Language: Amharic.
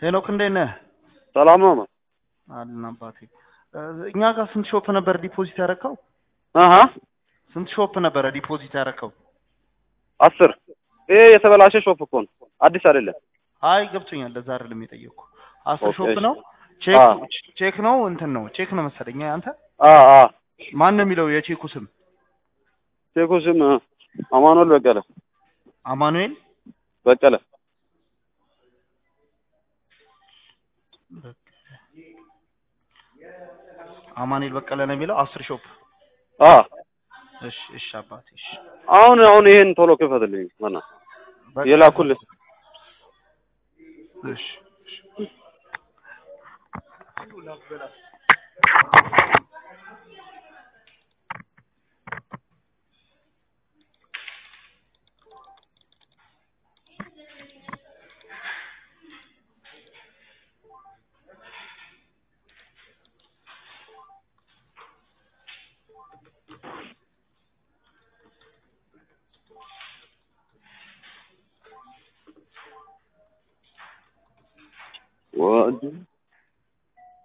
ሄኖክ እንዴት ነህ? ሰላም ነው። አለን አባቴ። እኛ ጋር ስንት ሾፕ ነበር ዲፖዚት ያደረከው? አሀ ስንት ሾፕ ነበረ ዲፖዚት ያደረከው? አስር ይሄ የተበላሸ ሾፕ እኮ ነው፣ አዲስ አይደለም። አይ ገብቶኛል። ለዛ አይደለም የጠየቅኩ። አስር ኦኬ፣ ሾፕ እሺ። ነው። ቼክ አዎ። ቼክ ነው እንትን ነው ቼክ ነው መሰለኝ። አንተ አ አ ማን ነው የሚለው የቼኩ ስም? ቼኩ ስም አማኑኤል በቀለ አማኑኤል በቀለ። አማኑኤል በቀለ ነው የሚለው አስር ሾፕ። አ እሺ እሺ አባቴ እሺ። አሁን አሁን ይሄን ቶሎ ክፈትልኝ ማና በቃ የላኩልህ እሺ እሺ። ወድ